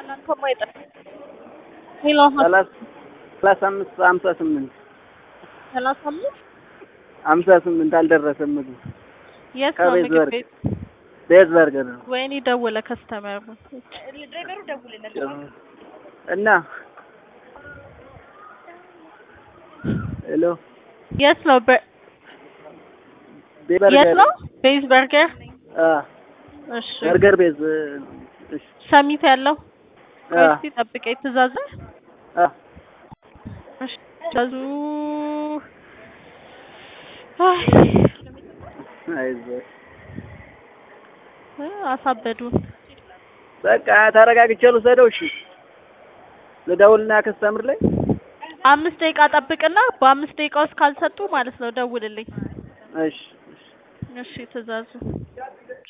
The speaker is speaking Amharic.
እናንተማ አይጠ- ሄሎ ሰላሳ ሰላሳ አምስት ሀምሳ ስምንት ሰላሳ አምስት ሀምሳ ስምንት አልደረሰም ምግቡ የት ነው ከቤት ምግብ በርገር ቤት? ቤት በርገር ነው ወይኔ ደወለ ከስተመሩ እና ሄሎ የት ነው በ- ቤት የት በርገር ነው ቤዝ በርገር አ እሺ በርገር ቤዝ እሺ ሰሚት ያለው አ እስቲ ጠብቀኝ ትእዛዝ አ እሺ ትእዛዙ አይ አይዞህ እ አሳበዱን በቃ ተረጋግቼ ልውሰደው እሺ ልደውልና ከስተምር ላይ አምስት ደቂቃ ጠብቅና በአምስት ደቂቃ ውስጥ ካልሰጡ ማለት ነው ደውልልኝ እሺ እሺ እሺ ትእዛዙ